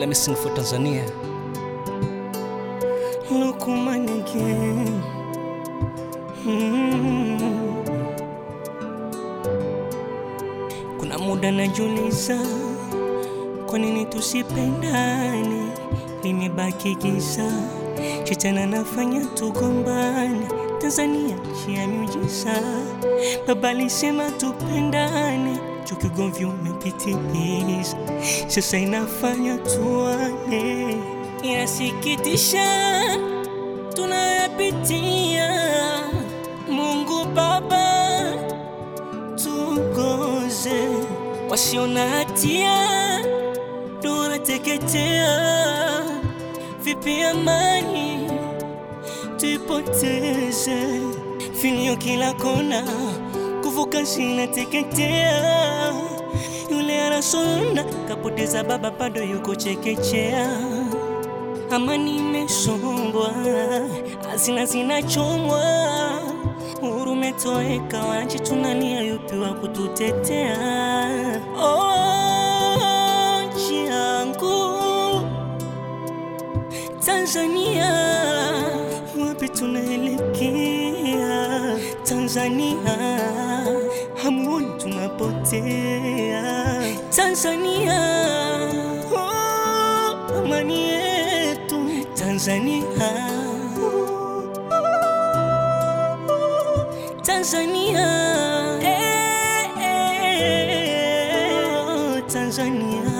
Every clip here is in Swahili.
Let me sing for Tanzania. Lukman again. Mm. Kuna muda najiuliza kwa nini tusipendane, limebaki giza, shetani anafanya tugombane. Tanzania nchi ya miujiza, baba alisema tupendane, chuki ugomvi umepitiliza, sasa inafanya tuane. Inasikitisha tunayapitia, Mungu Baba tuongoze, wasio na hatia tunateketea, vipi amani tuipoteze? Vilio kila kona, kuvuka zinateketea, yule anasonda kapoteza baba, bado yuko chekechea amani imesombwa, hazina zinachomwa, uhuru umetoweka, wananchi tunalia, yupi wa kututetea? Oh, nchi yangu Tanzania, wapi tunaelekea? Tanzania, hamuoni tunapotea? Tanzania, oh, amani yetu Tanzania, Tanzania, eh, eh, oh, Tanzania.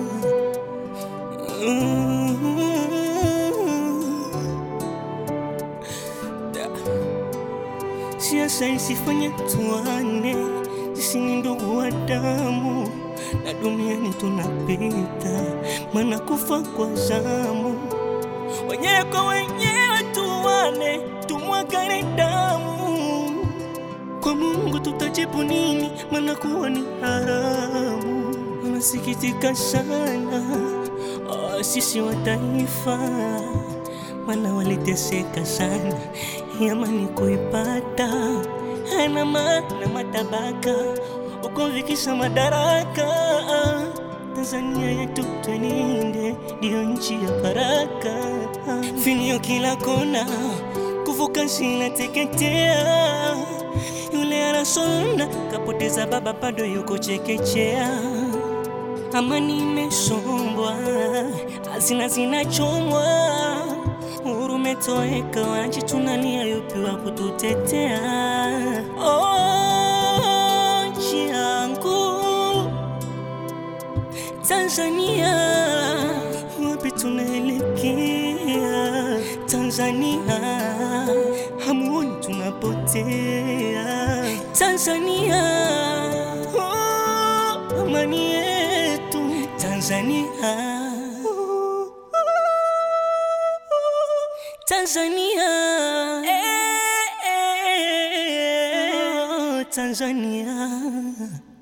Siasa isifanye tuane, sisi ni ndugu wa damu na duniani tunapita, maana kufa kwa zamu. Wenyewe kwa wenyewe tuane, tumwagane damu. Kwa Mungu tutajibu nini? Maana kuwa ni haramu. Wanasikitika sana oh, sisi wa taifa, maana waliteseka sana, amani kuipata hana maana matabaka ukovikisha madaraka. Tanzania yetu twelinde, ndiyo nchi ya baraka. Vilio kila kona, kuvuka zinateketea, yule anasonda kapoteza baba, bado yuko chekechea. Amani imesombwa, hazina zinachomwa, uhuru umetoweka, wananchi tunalia, yupi wa kututetea? Oh, nchi yangu Tanzania, wapi tunaelekea? Tanzania, hamuoni tunapotea? Tanzania, oh, amani yetu Tanzania, Tanzania, eh, eh, oh, Tanzania.